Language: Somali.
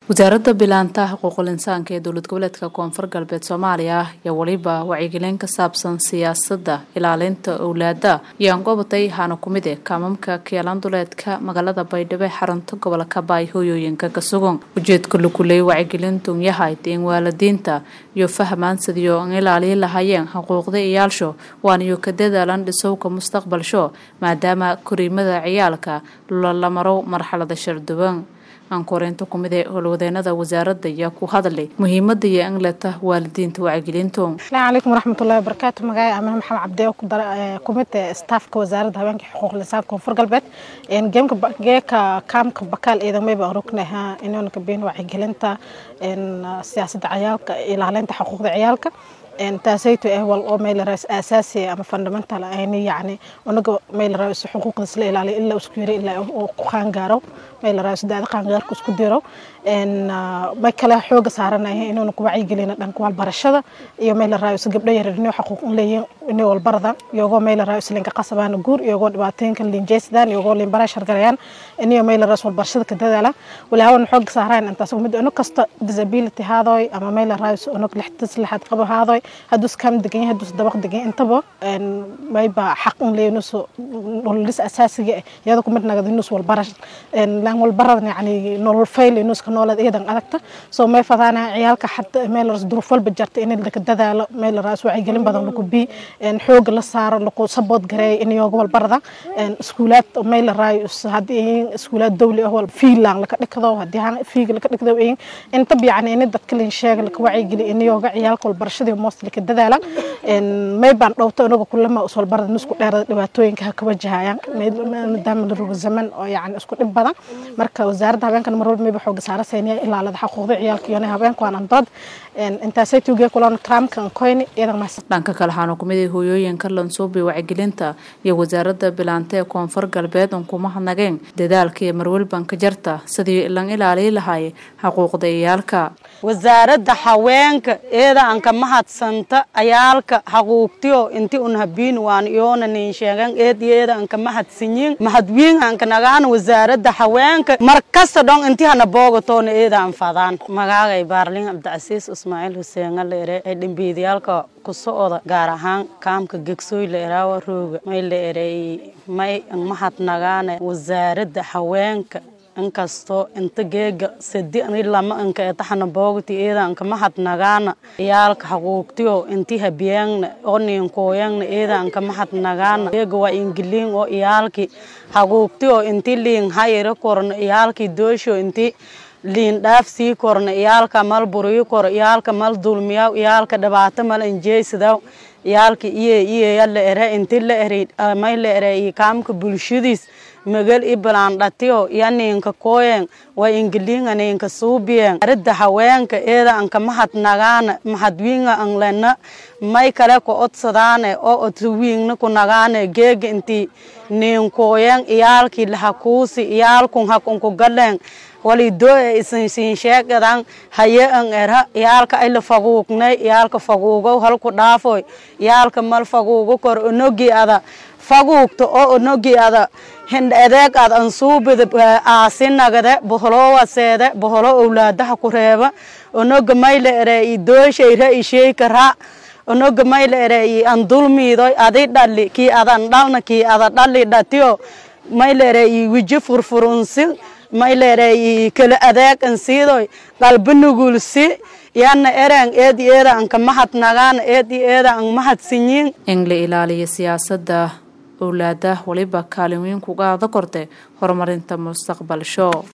wasaaradda bilaanta xuquuqul insaanka ee dowlad goboleedka koonfur galbeed soomaaliya ayaa weliba wacyigelin ka saabsan siyaasadda ilaalinta owlaada ayaan gobatay haana ku mid e kaamamka keelanduleedka magaalada baydhabo ee xarunta gobolka baay hooyooyinka kasugan ujeedka lakuley wacyigelintu yahay in waalidiinta iyo fahmaan sidiyo an ilaaliyi lahaayeen xuquuqda ciyaalsho waaniyo ka dadaalan dhisowka mustaqbalsho maadaama koriimada ciyaalka la maro marxalada sharduban aankoreynta kumid ee howlwadeenada wasaaradda ayaa ku hadlay muhiimada iyo angleta waalidiinta wacyigelintu asalaamu calaykum waraxmatullahi wabarakaatu magacay amine maxamed cabdi kumid staafka wasaaradda haweenka xuquuq lisaanka koonfur galbeed geeka kaamka bakaal ciidamayba orognaha inuunaka biin wacyigelinta siyaasadda ciyaalka ilaalinta xuquuqda ciyaalka taasayto eh wal oo meel raas asaasi ama fundamental ayni yacni unaga meel raas xuquuqdiis la ilaaliyo ilaa isku yiri ilaa uu ku qaangaaro meel raas daada qaangaarku isku diro en ma kala xooga saaranaya inuuna ku wacyigelina dhanka walbarashada iyo meel raas gabdho yar inuu xuquuq u leeyihiin inuu walbarada iyagoo meel raas linka qasabaan guur iyagoo dhibaatooyinka linjeysdaan iyagoo limbara shargarayaan inuu meel raas walbarashada ka dadaala walaawan xooga saaraan intaas mid inu kasta disability haadoy ama meel raas unug lixdas lixad qabo haadoy hadduu kam degan yahay hadduu dabaq degan intaba mayba xaq un leeyahay nus nololis asaasiga ah iyada ku mid nagad nus walbarash lan walbarada yani nolol fayl nus ka noolad iyadan adagta soo may fadaana ciyaalka xataa meel ras duruuf walba jarta in la ka dadaalo meel ras wacyigelin badan lagu bi xoog la saaro lagu sabood gareey in iyaga walbarada iskuulaad meel raayus haddii iskuulaad dawli ah wal fiilan laka dhigdo haddii han fiig laka dhigdo inta yani in dadka lin sheega laka wacyigeli in iyaga ciyaalka walbarashada mostly ka dadaala may baan dhowto inaga kulama uswalbarada nusku dheerada dhibaatooyinka ha ka wajahayaan maadaama la rogo zaman oo yani isku dhib badan marka wasaaradda haweenkan mar walba mayba xooga saara seeniya ilaalada xuquuqda ciyaalka iyo haweenka waan andood intaasay tuugee kulan kaamkan koyni iyadan mahadsan dhanka kale waxaana kumid ah hooyooyinka lansuubi wacyigelinta iyo wasaaradda bilaanta ee koonfur galbeed un kuma hadnageen dadaalka iyo marwalban ka jarta sidii lan ilaaliyi lahaay xuquuqda ciyaalka wasaaradda haweenka eeda aan ka mahadsanta ayaalka xaquuqtiyo inti un habiin waan iyoona nin sheegan eed iyo eeda aan ka mahadsanyin mahadwiin aan ka nagaan wasaaradda haweenka mar kasta dhon inti hana boogatoona eeda aan fadaan magaagay baarlin cabdicasiis ismaaciil xuseen leere ee dhimbiidiyaalka ku socda gaar ahaan kaamka gegsooy la eraawa rooga may la erey may mahadnagaane wasaaradda haweenka inkastoo inta geega sadi ani lama inka etaxana boogti eeda anka mahadnagaana iyaalka xaquuqtiyo inti habiyaangna oo niinkooyangna eeda anka mahadnagaana geega waa ingiliin oo iyaalki xaquuqtiyo inti liin hayira korna iyaalki doosho inti liin dhaaf sii korna iyaalka mal buriyo kor iyaalka mal dulmiyaw iyaalka dhibaato mal injeysadaw iyaalka iye iyeya la ere inti la ere may la ere kaamka bulshadiis magal i balaandhatiyo iyo ninka kooyen waa ingiliinga ninka suubiyen aridda haweenka eeda anka mahadnagaana mahadwiinga anglena may kale ku odsadaane oo odwiingna ku nagaane geega inti ninkooyen iyaalkii lahakuusi iyaalkun hakunku galeen walidoo e isinsiin sheegadan haye an era iyaalka ayla faguugnay iyaalka faguugow halku dhaafoy iyaalka mal faguugo kor onogi ada faguugta oo onogi ada hindha adeeg ad ansuubida aasinagade boholoowaseede boholo owlaadaha ku reeba onoga mayla ere i dooshayra i sheeyka ra onoga mayla ere i andulmiidoy adi dhali kii adan dhalna kii ada dhali dhatiyo mayla ere i wiji furfurunsi mayla ere i kala adeeg ansiidoy qalbi nugulsi yana ereng eedi eeda anka mahadnagaana eedi eeda an mahadsinyin in la ilaaliyo siyaasadda owlaada waliba kaalin weyn kuga ada korte horumarinta mustaqbalsho